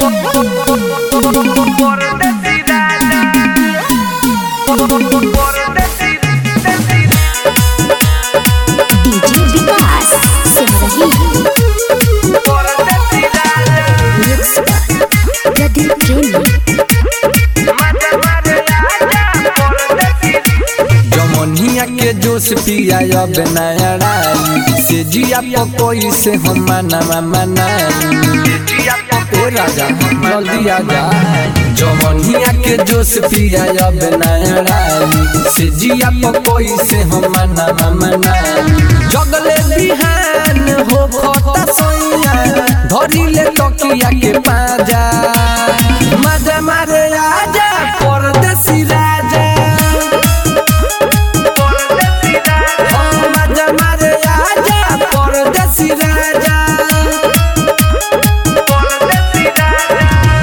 Por decir nada. Por decir, decir. DJ Vikas Simrahi Por decir nada. Mix पर प्रदीप प्रेमी Mata, mata, ya, por decir. जमनिया के जोश पिया अब नया राई से जिया पकोई से हम मना मनाई ए राजा जल्दी आ जा जमनिया के जोश पिया अब नया राई से जिया पकोई से हम मना मनाई जगले बिहान हो खता सोइया धरी ले तकिया के पाजा मजा मारे आजा परदेसी राजा Por decir nada. मजा मारे आजा परदेसी राजा Por decir nada.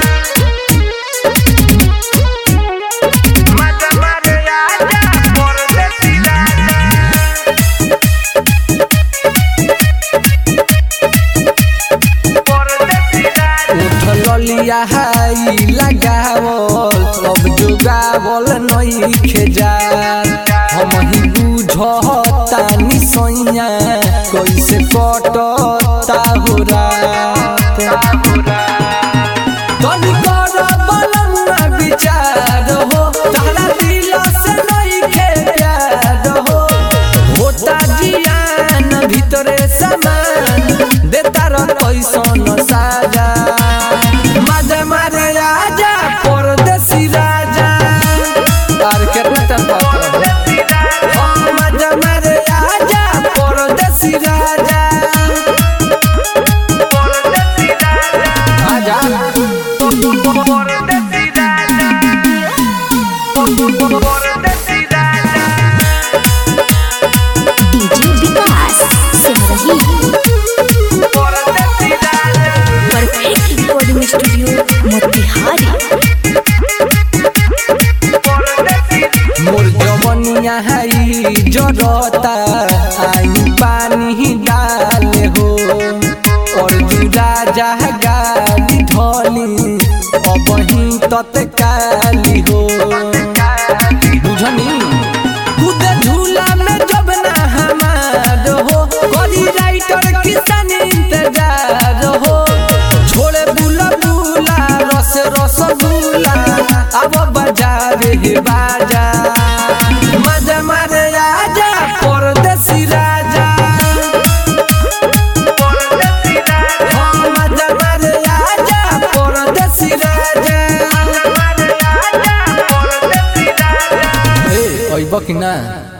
Mata, mata, ya, por decir nada. Por decir nada. उठ लिया हाई लगावल अब जुगावल नई खेजार हम ही बुझतानी सैया कैसे कटता हो रात तनी कर बलमुआ विचार हो तारा दिल से नहीं खे प्यार हो होता जियान भीतरे समान देता र कैसन साजा मजा मारे राजा परदेसी राजा और केतना टाइम बात रहो मजा मारे राजा परदेसी राजा आजा DJ Vikas Simrahi perfect recording studio Motihari मोर जवनिया हाई जरता आई पानी डाले हो और जुड़ा जा गाली ढली अब ही तत्काली हो बुझनी खुद झूला में जब ना हमार हो करी राइटर किसान इंतजार हो छोड़े बुला बुला रस रस बुला अब बाजार हे बाजा मजा मारे आजा परदेसी राजा हाँ, मजा मारे आजा परदेसी राजा ए अइब कि ना